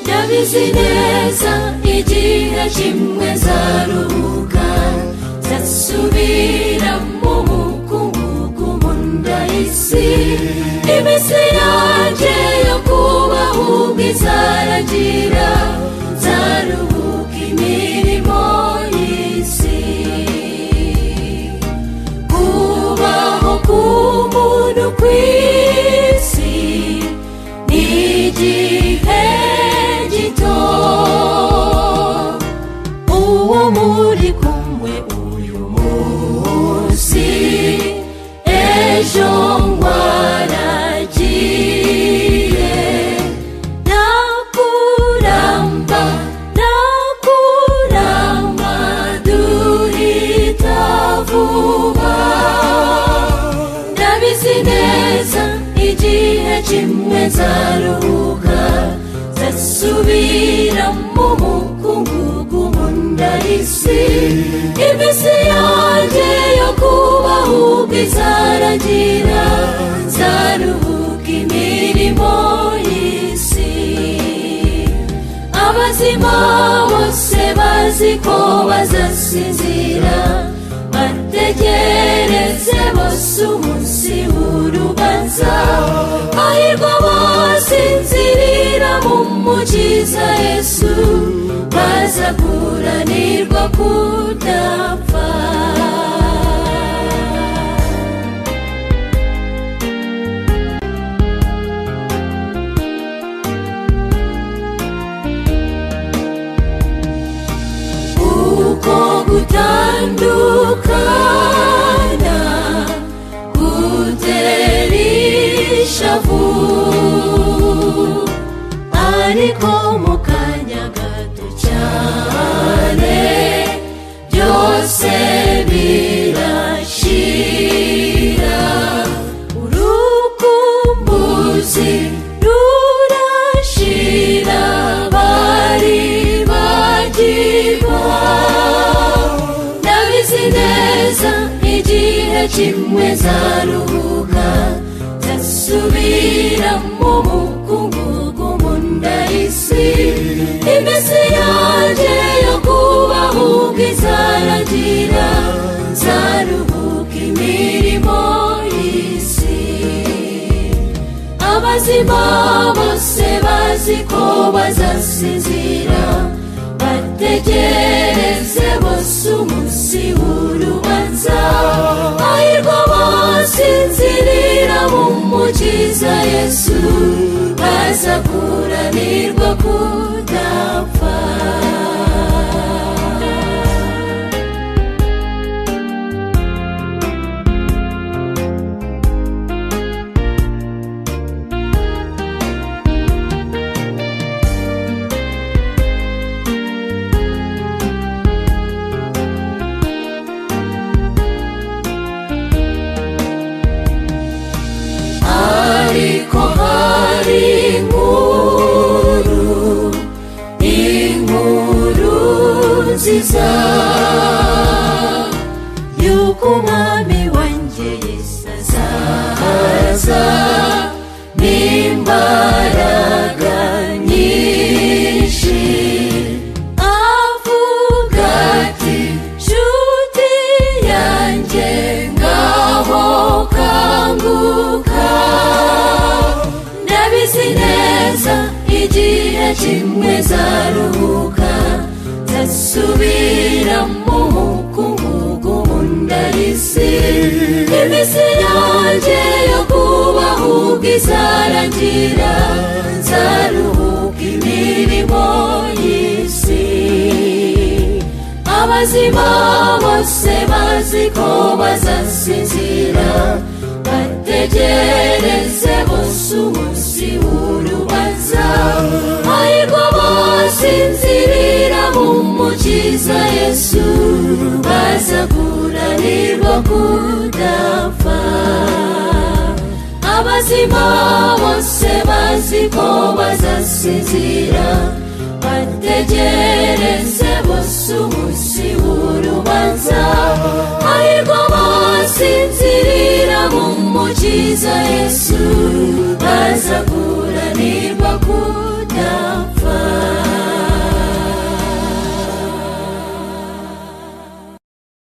turabizi neza igihe kimwe zaruhuka zasubira mu mukungugu mu nda y'isi iminsi yanjye yo kubaho ubwo izaragira zaruhuka imirimo y'isi kubaho k'umuntu ku isi ni igihe gito uwo muri kumwe uyu munsi ejo waragiye nakuramba nakuramba duhita vuba ndabizi neza igihe kimwe zaruhuka zasubira mu mukungugu mu nda y'isi iminsi yanjye yo kubaho ubwo izaragira zaruhuka imirimo y'isi abazima bose bazi ko bazasinzira bategereze bose umunsi w'urubanza hahirwa abasinzirira mu mukiza yesu bazaguranirwa kudapfa uko gutandukana gutera ishavu ariko mu kanya gato cyane byose birashira urukumbuzi rurashira bari bagiba ndabizi neza igihe kimwe zaruhuka zasubira mu mukungugu mu nda y'isi iminsi yanjye yo kubaho ubwo izaragira zaruhuka imirimo y'isi abazima bose bazi ko bazasinzira bategereze bose umunsi w'urubanza hahirwa abasinzirira mu mukiza yesu bazakuranirwa kudapfa ariko hari inkuru inkuru nziza yuko umwami wanjye yesu azaza n'imbaraga nyinshi avuga ati nshuti yanjye ngaho kanguka ndabizi neza igihe kimwe zaruhuka zasubira mu mukungugu mu nda y'isi iminsi yanjye yo kubaho ubwo izaragira zaruhuka imirimo y'isi abazima bose bazi ko bazasinzira bategereze bose umunsi w'urubanza ariko basinzirira mu mukiza yesu bazaguranirwa kudapfa abazima bose bazi ko bazasinzira bategereze bose umunsi w'urubanza ariko basinzirira mu mukiza yesu bazaguranirwa